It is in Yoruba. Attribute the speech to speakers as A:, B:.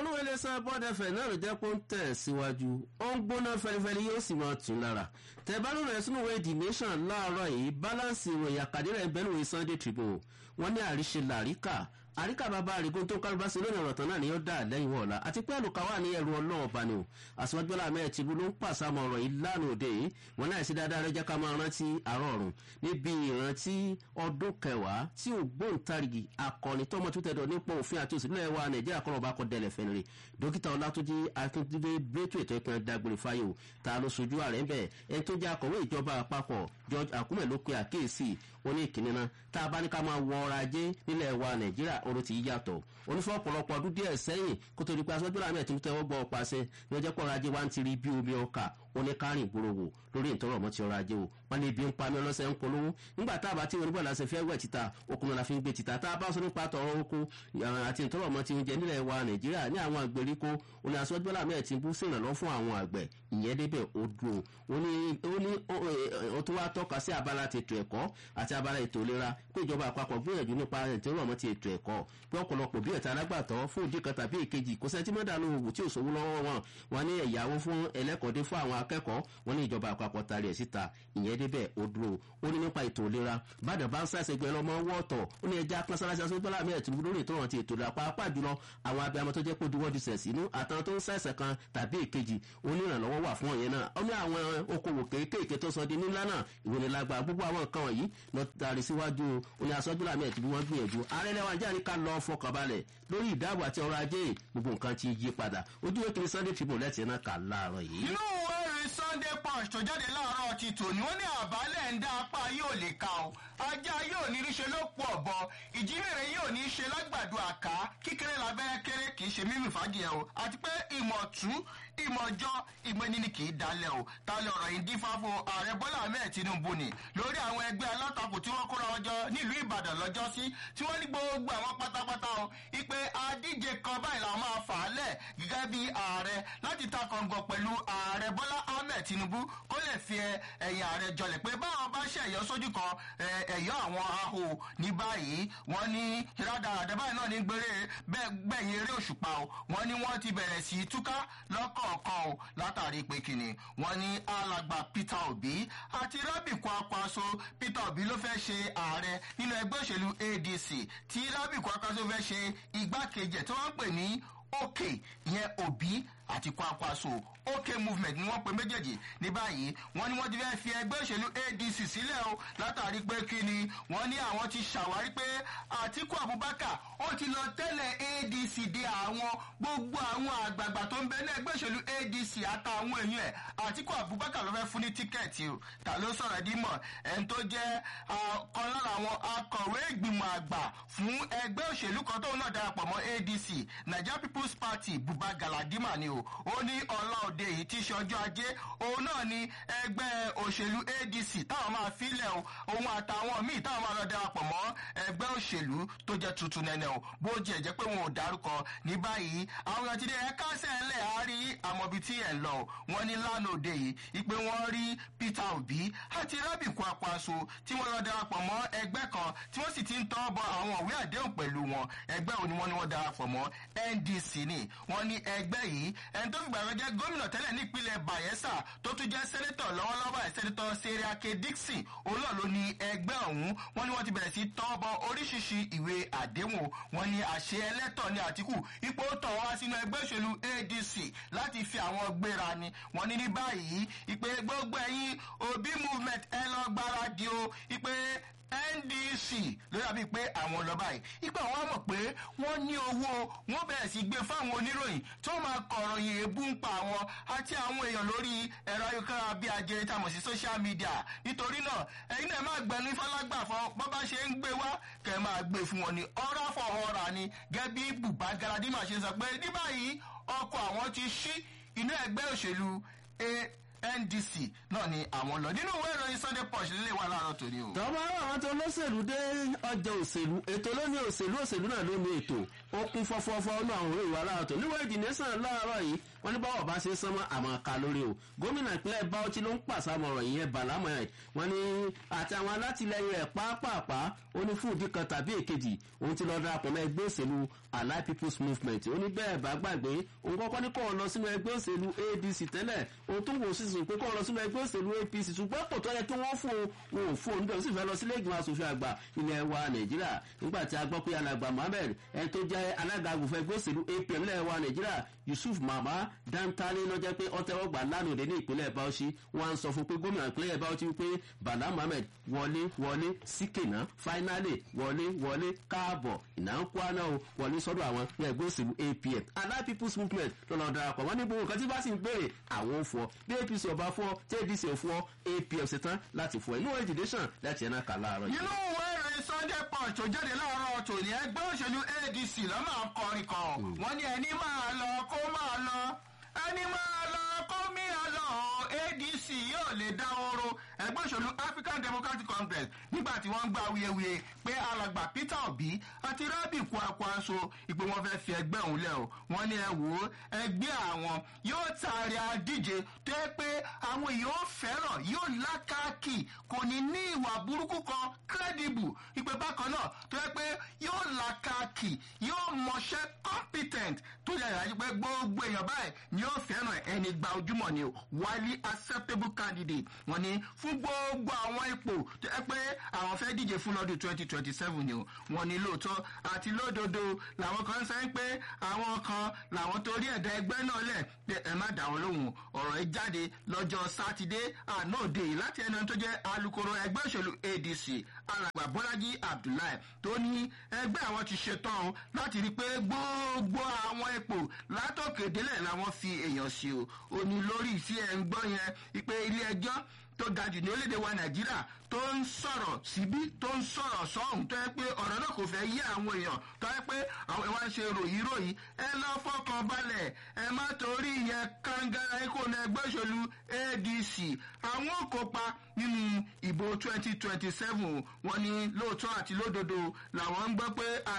A: iléeṣẹ́ bọ́dẹ̀fẹ̀ náà ló jẹ́ pé ó ń tẹ̀ síwájú ó ń gbóná fẹlifẹli yóò sì máa tún lára tẹ̀bánú rẹ̀ sínú ìwé the nation láàárọ̀ yìí balance ìròyìn àkàdé rẹ̀ bẹ́ẹ̀ lóye sunday tribune wọ́n ní àríṣe làríkà àríkà bàbá àrígún tó kálùbá sí lónìí ọ̀rọ̀ tán náà ni ó dà lẹ́yìn wọ̀ọ̀la àti pé àlùkà wà ní ẹ̀rù ọlọ́run ọba ni o àsìwájúbọ́lá ahmed tìbú ló ń pàṣàmọ̀ ọ̀rọ̀ yìí lánàá òde yìí wọn náà sí dáadáa rẹ jẹ́ ká máa rántí àárọ̀ ọ̀run níbi ìrántí ọdún kẹwàá tí ògbóǹtarìgì akọni tọmọ tó tẹ̀dọ̀ nípò òfin àti òsìlẹ̀ wa nàìjíríà kọ́ ọba kọ́ dẹ̀lẹ̀ fẹ́ni rè dókítà ọlátúnjì akíndúgbé brétò ètò ìpínlẹ̀ dágbére fáyò ta ló sojú ààrẹ ń bẹ̀ ẹni tó jẹ́ akọ̀wé ìjọba àpapọ̀ george akume ló pe àkíyèsí oní ìkíní náà tá a bá ní ká máa wọ ọrọ̀ ajé nílẹ̀ wa nàìjíríà oró ti yàtọ̀ onífọ̀ ọ̀pọ̀lọpọ̀ ọdún díẹ̀ sẹ́yìn kó tó di pé aṣọ́jú làmì ẹ̀tún tẹ́wọ́ gbọ́ ọ̀pàṣẹ ní ọjọ́ pọ̀ ọrọ̀ ajé wa ń ti rí bí omi ọkà oníkárìn ìgboro wò lórí ìtọ́rọ̀ ọmọ ti ọrọ̀ ajé o wọn ní ibi ń pa mí ọlọ́sẹ̀ ń polówó nígbà tá a bá tí onígbà láti fẹ́ wẹ̀ títà okùnrin la fi ń gbé títà tá a bá sọ nípa tọrọ oko àti ìtọ́rọ̀ ọmọ ti ń jẹ nílẹ̀ wa nàìjíríà ní àwọn àgbèríko oní aṣọ́jú làmì ẹ̀tún bú sí ìrànlọ́ fún àwọn àgbẹ̀ ìyẹn débẹ̀ ó dúró ó ní ó tún wá tọ́ka sí abala ti ètò ẹ̀kọ́ àti abala ètò ìlera pé ìjọba àpapọ̀ gbìyànjú nípa ìtọ́rọ̀ ọmọ ti ètò ẹ̀kọ́ pé ọ̀pọ̀lọpọ̀ bí ẹ̀ta alágbàtọ́ fún ìdí kan tàbí èkejì kò sẹ́ńtì mọ́dàlú òwò tí ò sówó lọ́wọ́ wọn wọn ní ẹ̀yáwó fún ẹlẹ́kọ̀ọ́dé fún àwọn akẹ́kọ̀ọ́ wọn ní ìjọba àpapọ̀ tari ẹ̀ síta ìyẹn débẹ̀ ó dúró ó ní nípa ètò ìlera bàdàn bá ń sàṣẹ gbẹ lọmọ wọ́ọ̀tọ̀ ó ní ẹja pọ́nsáláṣí aṣọ ìgbọ́lá mi ẹ̀tún lórí ìtọ́rọ̀ ti ètò ìlera pàápàá jùlọ àwọn abiyamọ tó jẹ́ pé diwọ́ di sẹ̀sì inú àtàwọn tó ń sàṣẹ kan tàbí èkejì ó ní ìrànlọ́wọ́ wà fún ọ̀yẹn náà ó ní àwọn okòwò kéékèèké tó sọ di nílá náà ìwé ni lágbára gbogbo àwọn nǹkan wọ̀nyí lọ tari síwájú ó ní aṣọ́jú làmì ẹ̀tún bí wọ́n gbìyànjú ààrẹ lẹ́wọ̀n ajá ní ká lọ fọkànbalẹ̀ lórí ìdáàbò àti ọrọ̀ ajé gbogbo nǹkan ti yí padà ojú ìkíni sunday tribune lẹ́tì náà kà láàárọ̀ yìí.
B: inú wẹ́rẹ́ sunday punch tó jáde láàárọ̀ ti tòní wọ́n ní àbálẹ̀ ń dá apá yóò lè ka o ajá yóò ní í ṣe ló pọ̀ ọ̀bọ ìjímèrè yóò ní í ṣe lágbàdo àká kíkéré lábẹ́rẹ́ kéré kì í ṣe mímì fàájì ẹ̀ o àti pé ìmọ̀tún ìmọ̀jọ́ ìmọ̀ni ni kì í dalẹ̀ o talẹ̀ ọ̀rọ̀ yìí dífá fún ààrẹ bọ́lá ahmed tinubu ni lórí àwọn ẹgbẹ́ alátakò tí wọ́n kóra ọjọ́ nílùú ìbàdàn lọ́jọ́ sí tí wọ́n ní gbogbo àwọn pátápátá o ipe adíje kan báyìí làwọn máa fà á lẹ̀ gẹ́gẹ́ bí ààrẹ láti ta kọ̀ǹgọ̀ pẹ̀lú ààrẹ bọ́lá ahmed tinubu kó lè fi ẹ̀yìn ààrẹ jọlẹ̀ pé báwọn bá ṣe ẹ̀yọ́ sójú kan ẹ̀yọ́ àwọn ahò ní báyìí wọ́n ní rádaràdà báyìí náà ní gbére gbẹ̀yìn eré òṣùpá o wọ́n ní wọ́n ti bẹ̀rẹ̀ sí túká lọ́kọ̀ọ̀kan o látàrí pé kìnnì wọ́n ní alàgbà peter obi àti rabi kwakwaso peter obi ló fẹ́ ṣe ààrẹ nínú ẹgbẹ́ òṣèlú adc tí rabi kwakwaso fẹ́ ṣe igbákejì ẹ̀ tí wọ́n ń pè ní òkè ìyẹn òbí àti kwakwaso ok movement ni wọ́n pe méjèèjì ní báyìí wọ́n ní wọ́n ti fẹ́ fi ẹgbẹ́ òṣèlú adc sílẹ̀ o látàrí pé kí ni wọ́n ní àwọn ti ṣàwárí pé àtiku abubakar ó ti lọ tẹ́lẹ̀ adc dé àwọn gbogbo àwọn àgbààgbà tó ń bẹ ní ẹgbẹ́ òṣèlú adc àtàwọn èèyàn ẹ̀ àtiku abubakar ló fẹ́ fún ní tíkẹ́ẹ̀tì o ta ló sọ̀rọ̀ ẹ̀dí mọ̀ ẹni tó jẹ́ kan lára àwọn akọ̀wé ìgbìmọ̀ àgbà fún ẹgbẹ́ òṣèlú kan tóun náà darapọ̀ mọ́ adc nigeria people's party buba galadima ni o ó ní ọlá òde yìí tí í ṣe ọjọ́ ajé òun náà ni ẹgbẹ́ òṣèlú adc táwọn máa filẹ̀ o òun àtàwọn míì táwọn máa lọ darapọ̀ mọ́ ẹgbẹ́ òṣèlú tó jẹ́ tuntun nẹ́nẹ́ o bó jẹ́ jẹ́ pé wọn ò dárúkọ ní báyìí àwọn èèyàn ti dé ẹ̀ka sẹ́ẹ̀lẹ̀ á rí àmọ́bi tí ẹ̀ lọ wọ́n ní lánàá òde yìí ìpè wọ́n rí peter obi àti rábìkú apàṣọ tí wọ́n lọ darapọ̀ mọ́ ẹgbẹ́ kan tí wọ́n sì ti ń tọ́ bọ àwọn òwe àdéhùn pẹ̀lú wọn ẹgbẹ́ òní wọn ni wọ́n darapọ̀ mọ́ ndc ni wọ́n ní ẹgbẹ́ yìí ẹni tó fìgbà kan jẹ́ gómìnà tẹ́lẹ̀ nípínlẹ̀ bayelsa tó tún jẹ́ sẹ́nẹ́tọ̀ lọ́wọ́lọ́wọ́ ẹ̀ sẹ́nẹ́tọ̀ seriake dixon òun náà ló ní ẹgbẹ́ ọ̀hún wọ́n ní wọ́n ti bẹ̀rẹ̀ sí tọ́bọ oríṣiríṣi ìwé àdéhùn wọ́n ní àṣẹ ẹlẹ́tọ̀ ní àtìkù ipò tọ̀ wá sínú ẹgbẹ́ òṣèlú adc láti fi àwọn gbéra ni wọ́n ní ní báyìí ìpè gbogbo ẹ̀yìn obi movement ẹ lọ gbáradì o ìpè ndc ló dàbí pé àwọn lọ báyìí ipa wọn mọ̀ pé wọ́n ní owó wọ́n bẹ̀rẹ̀ sí gbé fáwọn oníròyìn tó máa kọ̀ròyìn èébú ń pa àwọn àti àwọn èèyàn lórí ẹ̀rọ ayélujára bí ajere tá a mọ̀ sí social media nítorí náà ẹ̀yin náà máa gbẹnu ìfọlágbà fún bọ́ bá ṣe ń gbé wá kẹ́ máa gbé fún wọn ní ọ̀rá fọ̀ ọ̀rà ni gẹ́gẹ́ bí bùbá galadima ṣe sọ pé ní báyìí ọkọ̀ àwọn ti ṣí inú ẹgbẹ́ òṣèlú ndc náà ni àwọn lọ nínú ìwé ìròyìn sunday punch lílé wa láàárọ̀ tòní o.
A: tọ́ba àwọn tó lọ́sẹ̀lú dé ọjà òṣèlú ètò ló ní òṣèlú òṣèlú náà ló ní ètò ó kún fọ́fọ́fọ́ ní àwọn òwe ìwà láàárọ̀ tó níwọ̀n ìdí nẹ́sàn láàárọ̀ yìí wọ́n ní báwọ̀ bá ṣe sánmọ́ àmọ́ ká lórí o gómìnà ìpínlẹ̀ bauchi ló ń pàṣàmọ̀rọ̀ ìyẹn bala mohammed wọ́n ní àti àwọn alátìlẹyìn rẹ̀ pàápàá ó ní fún ìdí kan tàbí èkejì òun ti lọ darapọ̀ mọ́ ẹgbẹ́ òṣèlú allied people's movement ó ní bẹ́ẹ̀ bá gbàgbé òun kọ́kọ́ ní kó lọ sínú ẹgbẹ́ òṣèlú adc tẹ́lẹ̀ òun tún wò sísun pé kó lọ sínú ẹgbẹ́ òṣèlú apc ṣùgbọ́n kò tọ́ yẹ kí wọ́n fún un wọn ò fún un níbẹ̀ ó sì fẹ́ lọ sílé ìgbìmọ̀ asòfin àgbà ilẹ̀ wa nàìjíríà nígbà tí a gbọ́ pé alàgbà mohammed ẹni tó jẹ́ alága àgùnfẹ́ ẹgbẹ́ òṣèlú apm ilẹ̀ wa nàìjíríà yusuf mama dantale ló jẹ́ pé ọ̀tẹ̀wọ̀gbà lánàá òde ní ìpínlẹ̀ bauchi wọ́n á sọ fún pé gómìnà ìpínlẹ̀ bauchi wípé bala mohammed wọlé wọlé síkènà fáínálì wọlé wọlé káàbọ̀ ìnáńkúáná o wọlé sọ́dọ̀ àwọn ní ẹgbẹ́ òṣèlú apm allied people's movement ló lọ darapọ̀ wọ́n ní gbogbo nǹkan tí bá sì ń béèrè àwọn ò fọ́ bí apc ọba fọ́ tí adc ò fọ́ apm ṣetán láti fọ́ inú èdè sàn láti ẹ̀nà kà láàárọ̀ yìí.
B: nínú ìwé ìròyìn sunday punch tó jáde láàárọ̀ tòní ẹgbẹ́ òṣèlú adc ló máa ń kọrin kan wọ́n ní ẹni máa lọ kó máa lọ ẹni máa lọ kó mìíràn lọ adc yóò lè dá oró ẹgbẹ́ òṣèlú african democratic congress nígbà tí wọ́n ń gba awuyewuye pé alàgbà peter obi àti rabi kwakwaso ìpè wọn fẹ́ fi ẹgbẹ́ òun lẹ̀ o wọ́n ní ẹ wò ó ẹgbẹ́ àwọn yóò taari adíje tó yẹ pé àwọn èèyàn ó fẹ́ràn yóò lákàkì kò ní ní ìwà burúkú kan credible ìpè bákan náà tó yẹ pé yóò lákàkì yóò mọṣẹ́ competent tó yẹ ìrájú pé gbogbo èèyàn báyìí ni yóò fẹ́ràn ẹni gba ojúmọ̀ ni o wily acceptable candidate wọ́n ní fún gbogbo àwọn ipò tó yẹ pé àwọn fẹ́ díje fún lọ́dún twenty twenty seven ni o wọ́n ní lóòótọ́ àti lódodo làwọn kan sẹ́yìn pé àwọn kan làwọn torí ẹ̀dá ẹgbẹ́ náà lẹ̀ pé ẹ má dà wọ́n lóhùn ọ̀rọ̀ yìí jáde lọ́jọ́ sátidé àná òde yìí láti ẹni tó jẹ́ alukoro ẹgbẹ́ òṣèlú adc alàgbà bọ́lájí abdullahi tó ní ẹgbẹ́ àwọn ti ṣetán láti rí i pé gbogbo àwọn ipò látòkè délẹ̀ làwọn fi èèyàn sí o ò ní lórí tí ẹ ń gbọ́ yẹn ìpè ilé ẹjọ́ tó ga jù ní orílẹ̀-èdè wa nàìjíríà tó ń sọ̀rọ̀ síbí tó ń sọ̀rọ̀ sọ́hùn tó yẹ pé ọ̀rọ̀ náà kò fẹ́ yé àwọn èèyàn tó yẹ pé àwọn ìwà ń ṣe ròyìn ròyìn ẹ lọ fọkàn balẹ̀ ẹ má torí ìyẹn kangara ikú ní ẹgbẹ́ òṣèlú adc àwọn ò kópa nínú ìbò twenty twenty seven wọn ní lóòótọ́ àti lódodo làwọn ń gbọ́ pé